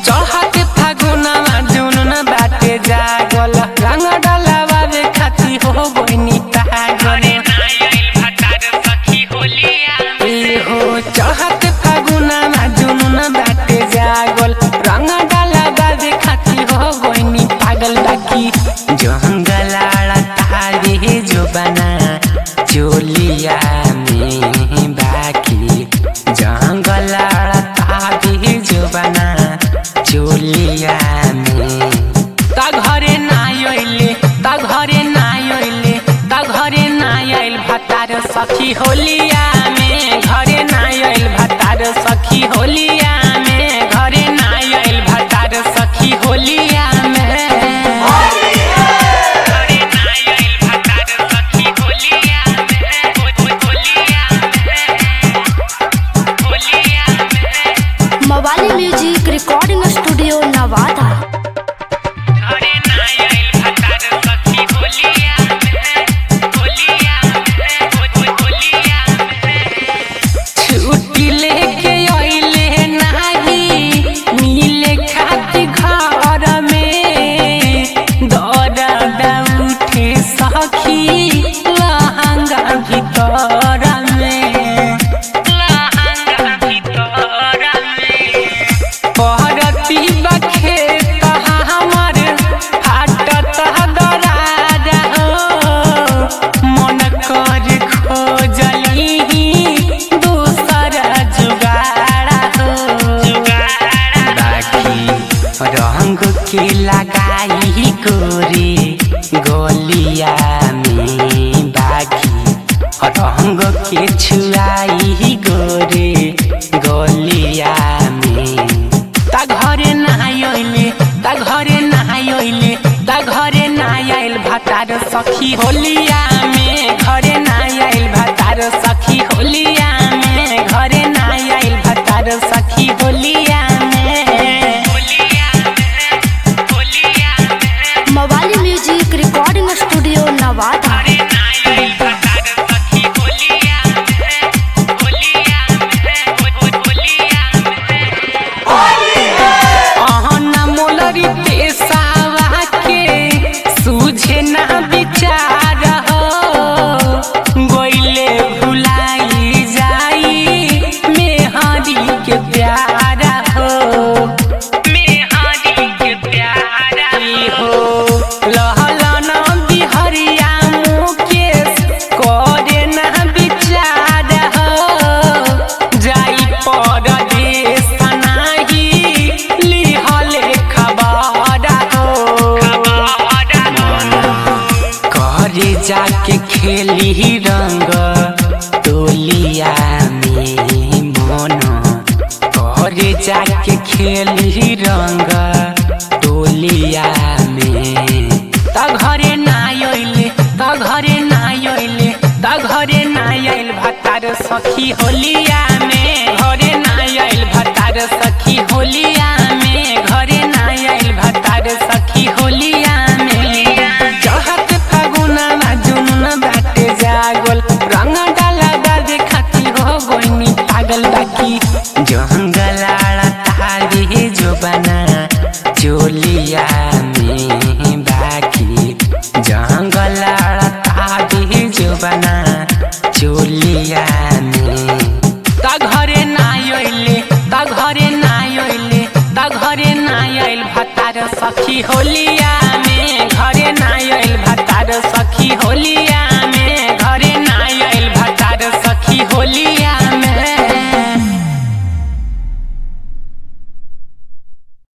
चढ़त फागुनमा जुनून बाटे जागल रंग डलावे खाती हो बनी पागल ए हो चढ़त फागुनमा जुनून बाटे जागल रंग डलावे खाती हो बनी पागल बाकी जंगलाड़ा तारे जो बना चोलिया में बाकी जंगलाड़ा तारे जो बना चोलिया में ता घरे ना आइले ता घरे ना आइले ता घरे ना आइल भतार सखी होलिया में घरे ना आइल भतार सखी होलिया में घरे ना आइल भतार सखी होलिया में Mawali music recording studio Nawada छुट्टी लेके अइले नाही मिले खाती घर में दर्द उठे सखी लहंगा भीतर में पहरती बखे हमर फाटत दराज हो मन कर खोजली दूसर जुगाड़ा हो बाकी रंग के लगाई गोरे गोलिया में बाकी रंग के छुआई गोरे गोलिया में ता घरे ना आइले ता घरे ना आइले ता घरे ना आइल भतार सखी होलिया में घरे ना आइल भतार सखी होलिया में घरे ना आइल भतार सखी होलिया में Mawali music recording studio Nawada अहना मोलरी पेशावा के सूझे ना विचार हो गोइले भुलाई जाई मेहरी के प्यार हो मेहरी के प्यार हो लहलन बिहरिया मुकेश करे ना विचार हो जाई परदेश नाही लिहले खबर हो करे जाके खेली रंग टोलिया में मन करे जाके खेली रंग टोलिया में ता घरे ना आइले ता घरे ना आइले ता घरे ना आइल भतार सखी होलिया में घरे ना आइल भतार सखी होलिया में घरे ना आइल भतार सखी होलिया में चढ़त फागुनमा जुनून बाटे जागल रंग डाला बाजे खाती हो गोइनी पागल बाकी जंगलाड़ा तारे जो बना चोलिया में बाकी जंगलाड़ा तारे जो बना चोलिया में ता घरे ना आइले ता घरे ना आइले ता घरे ना आइल भतार सखी होलिया